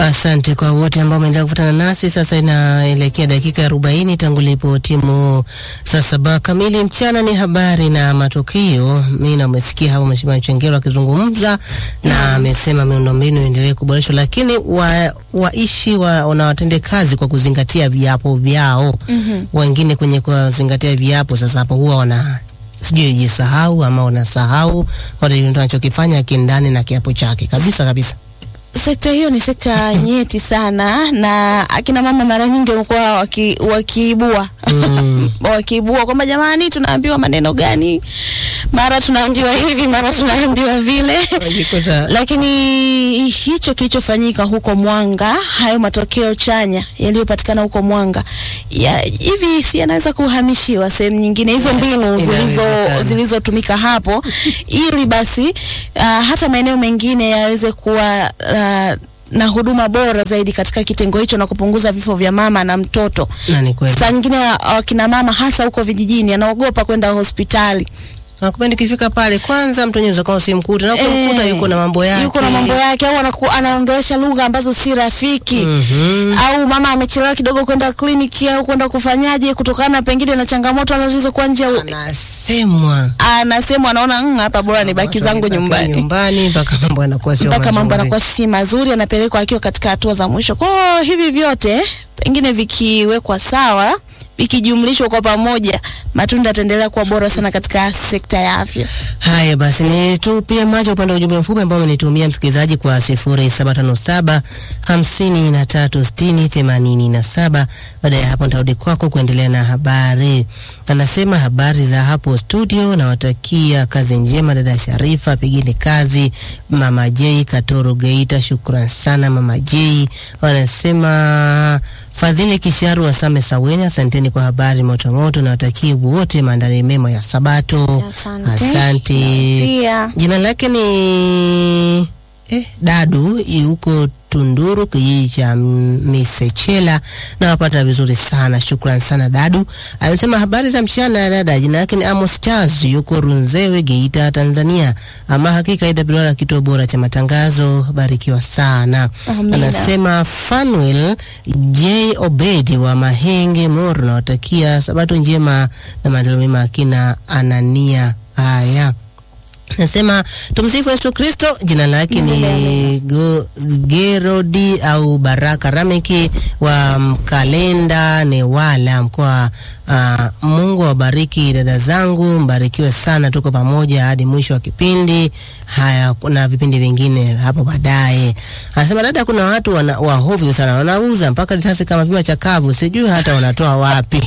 Asante kwa wote ambao wameendelea kuvutana nasi. Sasa inaelekea dakika arobaini tangu lipo timu saa saba kamili mchana. Ni habari na matukio. Mimi na umesikia hapo Mheshimiwa Chengero akizungumza na amesema miundombinu iendelee kuboreshwa, lakini wa, waishi wa, wanawatende kazi kwa kuzingatia viapo vyao. Mhm. Wengine kwenye kuzingatia viapo, sasa hapo huwa wana sijui jisahau ama wanasahau wanachokifanya kindani na kiapo chake kabisa kabisa. Sekta hiyo ni sekta nyeti sana, na akina mama mara nyingi wamekuwa waki, wakiibua Mm. wakiibua kwamba jamani, tunaambiwa maneno gani, mara tunaambiwa hivi, mara tunaambiwa vile Wajikuta lakini hicho kilichofanyika huko Mwanga, hayo matokeo chanya yaliyopatikana huko Mwanga ya, hivi si yanaweza kuhamishiwa sehemu nyingine, hizo mbinu zilizo Inawezekana. zilizotumika hapo, ili basi uh, hata maeneo mengine yaweze kuwa uh, na huduma bora zaidi katika kitengo hicho na kupunguza vifo vya mama na mtoto. na ni kweli. Saa nyingine wakina mama hasa huko vijijini anaogopa kwenda hospitali Nakupendi kifika pale kwanza, mtu mwenyewe unaweza usimkute na ukimkuta Eh, yuko na mambo yake, yuko na mambo yake au anaku- anaongelesha lugha ambazo si rafiki Mhm. au mama amechelewa kidogo kwenda kliniki au kwenda kufanyaje kutokana pengine na changamoto anazokuwa nje ya- anasemwa anasema anaona "Mm, hapa bora nibaki zangu Mpaka nyumbani nyumbani mpaka mambo yanakuwa sio mpaka mambo mazuri. yanakuwa si mazuri, anapelekwa akiwa katika hatua za mwisho. Kwa hiyo hivi vyote pengine vikiwekwa sawa, vikijumlishwa kwa pamoja, matunda yataendelea kuwa bora sana katika sekta ya afya. Haya basi, nitupie macho upande wa ujumbe mfupi ambao amenitumia msikilizaji kwa sifuri saba tano saba hamsini na tatu sitini themanini na saba. Baada ya hapo nitarudi kwako kuendelea na habari. Anasema habari za hapo studio, nawatakia kazi njema dada Sharifa, pigini kazi. Mama J Katoro Geita, shukran sana Mama J. Wanasema Fadhili Kisharu wa Same Saweni, asanteni kwa habari motomoto, nawatakia wote maandalizi mema ya Sabato. Asante. Asante. Pia Jina lake ni eh, Dadu yuko Tunduru, kijiji cha Misechela. Nawapata vizuri sana, shukran sana Dadu. Amesema habari za mchana dada. Jina lake ni Amos Charles, yuko Runzewe, Geita, Tanzania. Ama hakika IWR kituo bora cha matangazo, barikiwa sana. Amina. Anasema Fanuel J Obedi wa Mahenge Moro, nawatakia sabato njema na maendeleo mema akina Anania. Haya, nasema tumsifu Yesu Kristo. Jina lake ni Go- Gerodi au Baraka Rameki wa Mkalenda Newala, mkoa uh, Mungu awabariki dada zangu, mbarikiwe sana, tuko pamoja hadi mwisho wa kipindi. Haya, kuna vipindi vingine hapo baadaye. Anasema dada, kuna watu wana, wahovyo sana, wanauza mpaka risasi kama vima chakavu, sijui hata wanatoa wapi.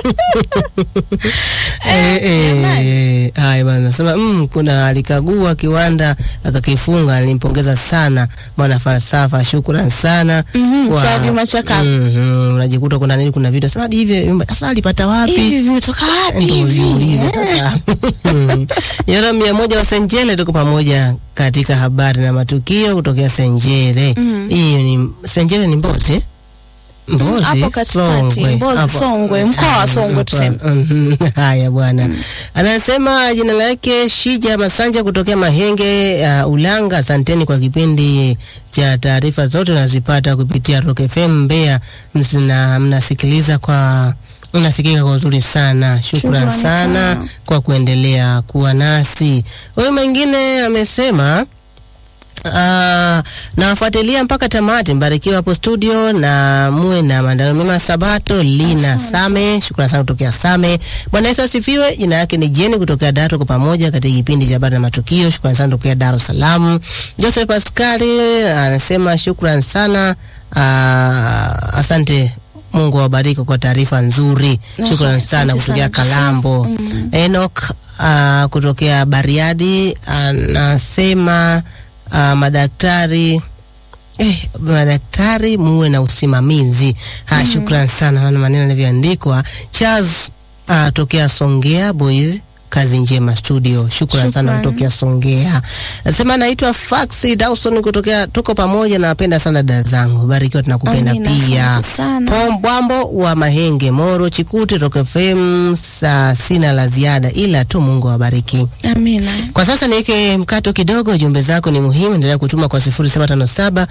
Eh, eh, haya bana, nasema mm, kuna alikagua kiwanda akakifunga. Nilimpongeza sana mwana falsafa, shukran sana Mhm, cha vyuma chakavu. Mhm, unajikuta kuna nini, kuna vitu sema hadi hivi vyumba sasa alipata wapi? hivi vimetoka wapi Ndio hivi? uliuliza sasa. Yara mia moja wa Senjele, tuko pamoja katika habari na matukio kutokea Senjele. Hiyo ni Senjele ni Mbozi eh? Mbozi hapo katikati, Mbozi, hapo- Songwe, mkoa wa Songwe hapa. tuseme. Mhm, Haya bwana, anasema jina lake Shija Masanja kutokea Mahenge uh, Ulanga. Asanteni kwa kipindi cha taarifa zote nazipata kupitia Rock FM Mbeya, Msina- mnasikiliza kwa unasikika kwa uzuri sana. Shukran Shukrani sana sana. kwa kuendelea kuwa nasi. Huyu mwingine amesema Uh, nawafuatilia mpaka tamati. Mbarikiwa hapo studio na muwe na maandalio mema Sabato. Lina Same, shukrani sana kutokea Same. Bwana Yesu asifiwe. Jina lake ni Jeni kutokea Dar, tuko pamoja katika kipindi cha habari na matukio. Shukrani sana kutokea Dar es Salaam. Joseph Pascali anasema shukrani sana. Uh, asante Mungu awabariki kwa taarifa nzuri. Ah, Shukrani sana asante kutokea sana, Kalambo. Enoch uh, kutokea Bariadi anasema uh, madaktari eh, madaktari muwe na usimamizi. Ha, shukran sana, maana maneno yanavyoandikwa. Charles uh, tokea Songea Boys kazi njema studio. Shukran sana Shukran. kutokea Songea. Nasema naitwa Faxi Dawson kutokea, tuko pamoja, nawapenda sana dada zangu, barikiwa, tunakupenda Amina, pia. asante sana. Pombwambo wa Mahenge, Moro, Chikuti, Rock FM. Saa sina la ziada, ila tu Mungu awabariki. Amina. Kwa sasa niweke mkato kidogo. Jumbe zako ni muhimu, endelea kutuma kwa 0757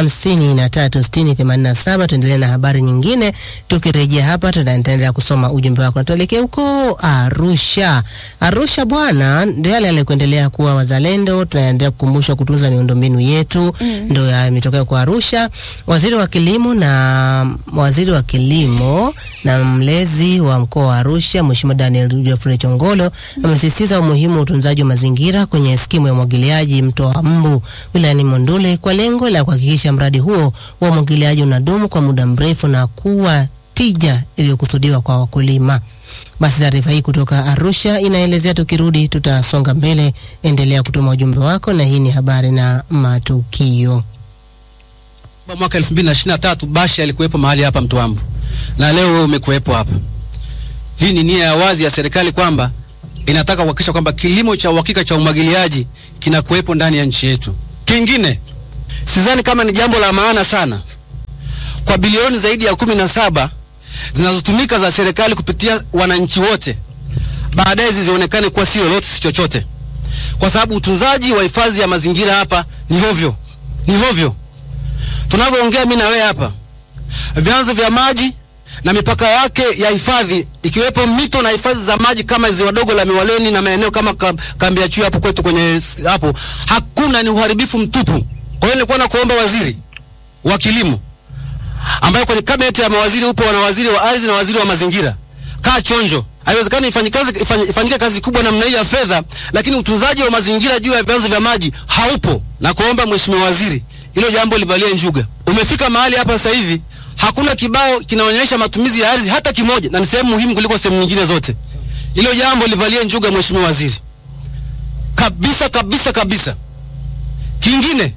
53 60 87. Tuendelee na habari nyingine. Tukirejea hapa, tutaendelea kusoma ujumbe wako na tuelekee huko Arusha. Arusha bwana, ndio yale yale kuendelea kuwa wazalendo. Tunaendelea kukumbushwa kutunza miundombinu yetu, ndio yametokea kwa Arusha. Waziri wa kilimo na waziri wa kilimo na mlezi wa mkoa wa Arusha Mheshimiwa Daniel Geoffrey Chongolo amesisitiza umuhimu wa utunzaji wa mazingira kwenye skimu ya umwagiliaji mto wa Mbu wilayani Monduli kwa lengo la kuhakikisha mradi huo wa umwagiliaji unadumu kwa muda mrefu na kuwa tija iliyokusudiwa kwa wakulima. Basi taarifa hii kutoka Arusha inaelezea. Tukirudi tutasonga mbele, endelea kutuma ujumbe wako, na hii ni habari na matukio. Mwaka 2023 Bashe alikuwepo mahali hapa Mtwambu na leo wewe umekuwepo hapa. Hii ni nia ya wazi ya serikali kwamba inataka kuhakikisha kwamba kilimo cha uhakika cha umwagiliaji kinakuwepo ndani ya nchi yetu. Kingine, sidhani kama ni jambo la maana sana kwa bilioni zaidi ya kumi na saba zinazotumika za serikali kupitia wananchi wote, baadaye zizionekane kuwa si lolote si chochote, kwa sababu utunzaji wa hifadhi ya mazingira hapa ni hovyo, ni hovyo. Tunavyoongea mimi na wewe hapa, vyanzo vya maji na mipaka yake ya hifadhi ikiwepo mito na hifadhi za maji kama ziwa dogo la Miwaleni na maeneo kama kam- kambi ya Chui hapo kwetu kwenye s- hapo, hakuna, ni uharibifu mtupu. Kwa hiyo nilikuwa nakuomba waziri wa kilimo ambaye kwenye kabineti ya mawaziri upo wana waziri wa ardhi na waziri wa mazingira, kaa chonjo. Haiwezekani ifanyike kazi, ifany- ifanyike kazi kubwa namna hii ya fedha, lakini utunzaji wa mazingira juu ya vyanzo vya maji haupo. Na kuomba mheshimiwa waziri, hilo jambo livalie njuga. Umefika mahali hapa sasa hivi hakuna kibao kinaonyesha matumizi ya ardhi hata kimoja, na ni sehemu muhimu kuliko sehemu nyingine zote. Hilo jambo livalie njuga, mheshimiwa waziri, kabisa kabisa kabisa. Kingine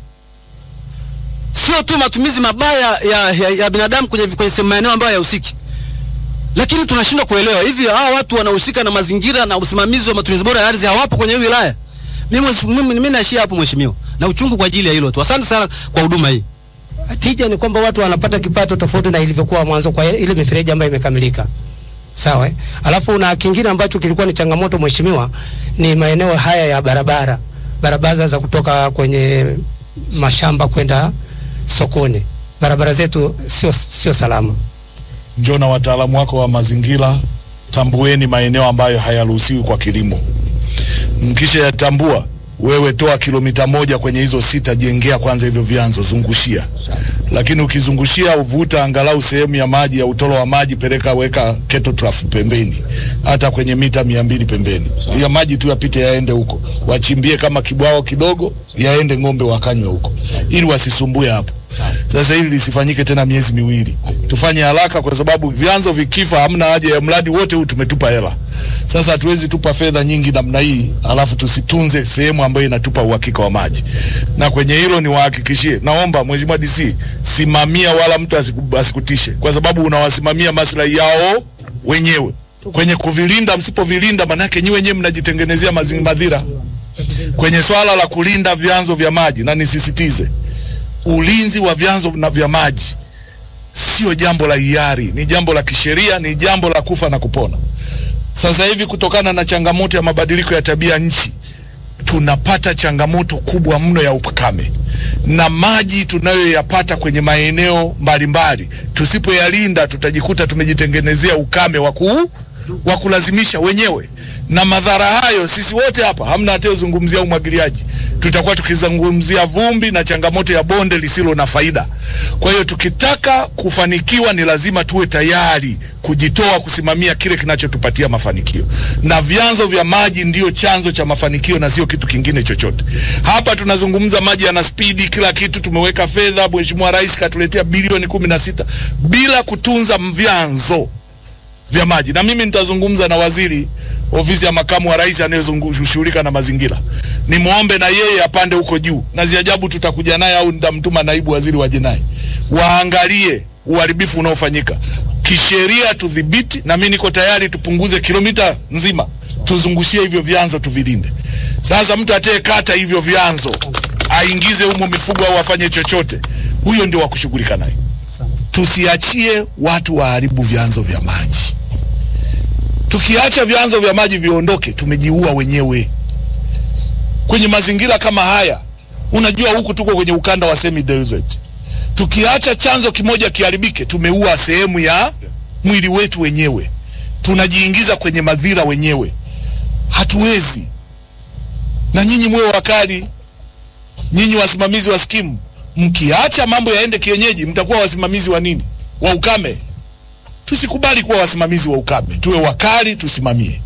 sio tu matumizi mabaya ya, ya, ya binadamu kwenye, kwenye sehemu maeneo ambayo hayahusiki, lakini tunashindwa kuelewa hivi hawa watu wanahusika na mazingira na usimamizi wa matumizi bora ya ardhi hawapo kwenye hii wilaya. Mimi mimi, mimi naishia hapo mheshimiwa, na uchungu kwa ajili ya hilo tu. Asante sana kwa huduma hii. Tija ni kwamba watu wanapata kipato tofauti na ilivyokuwa mwanzo kwa ile mifereji ambayo imekamilika. Sawa. eh? Alafu na kingine ambacho kilikuwa ni changamoto mheshimiwa, ni maeneo haya ya barabara, barabara za kutoka kwenye mashamba kwenda sokoni. Barabara zetu sio sio salama. njoo na wataalamu wako wa mazingira, tambueni maeneo ambayo hayaruhusiwi kwa kilimo. Mkisha yatambua, wewe toa kilomita moja kwenye hizo sita, jengea kwanza hivyo vyanzo, zungushia. Lakini ukizungushia, uvuta angalau sehemu ya maji ya utoro wa maji, peleka weka keto trough pembeni, hata kwenye mita mia mbili pembeni, ya maji tu yapite yaende huko, wachimbie kama kibwao kidogo, yaende ng'ombe wakanywe huko, ili wasisumbue hapo. Sasa hili lisifanyike tena miezi miwili, tufanye haraka, kwa sababu vyanzo vikifa, hamna haja ya mradi wote huu, tumetupa hela. Sasa hatuwezi tupa fedha nyingi namna hii alafu tusitunze sehemu ambayo inatupa uhakika wa maji. Na kwenye hilo niwahakikishie, naomba Mheshimiwa DC, simamia wala mtu asiku- asikutishe, kwa sababu unawasimamia maslahi yao wenyewe. Kwenye kuvilinda, msipovilinda, manake nyi wenyewe mnajitengenezea mazi- madhira. Kwenye swala la kulinda vyanzo vya maji, na nisisitize ulinzi wa vyanzo na vya maji sio jambo la hiari, ni jambo la kisheria, ni jambo la kufa na kupona. Sasa hivi kutokana na changamoto ya mabadiliko ya tabia nchi, tunapata changamoto kubwa mno ya ukame na maji tunayoyapata kwenye maeneo mbalimbali, tusipoyalinda tutajikuta tumejitengenezea ukame wa kuu wa kulazimisha wenyewe, na madhara hayo sisi wote hapa, hamna atayozungumzia umwagiliaji, tutakuwa tukizungumzia vumbi na changamoto ya bonde lisilo na faida. Kwa hiyo tukitaka kufanikiwa, ni lazima tuwe tayari kujitoa kusimamia kile kinachotupatia mafanikio, na vyanzo vya maji ndiyo chanzo cha mafanikio na sio kitu kingine chochote. Hapa tunazungumza maji yana spidi, kila kitu tumeweka fedha. Mheshimiwa Rais katuletea bilioni kumi na sita bila kutunza vyanzo vya maji, na mimi nitazungumza na waziri ofisi ya makamu wa rais anayeshughulika na mazingira, nimwombe na yeye apande huko juu, na ziajabu tutakuja naye au nitamtuma naibu waziri wa jinai, waangalie uharibifu unaofanyika kisheria, tudhibiti. Na mimi niko tayari tupunguze kilomita nzima tuzungushie hivyo vyanzo tuvilinde. Sasa mtu atayekata hivyo vyanzo aingize humo mifugo au afanye chochote, huyo ndio wa kushughulika naye. Tusiachie watu waharibu vyanzo vya maji. Tukiacha vyanzo vya maji viondoke, tumejiua wenyewe kwenye mazingira kama haya. Unajua, huku tuko kwenye ukanda wa semi desert. Tukiacha chanzo kimoja kiharibike, tumeua sehemu ya mwili wetu wenyewe, tunajiingiza kwenye madhira wenyewe. Hatuwezi. Na nyinyi mwe wakali, nyinyi wasimamizi wa skimu, mkiacha mambo yaende kienyeji, mtakuwa wasimamizi wa nini? Wa ukame. Tusikubali kuwa wasimamizi wa ukame, tuwe wakali, tusimamie.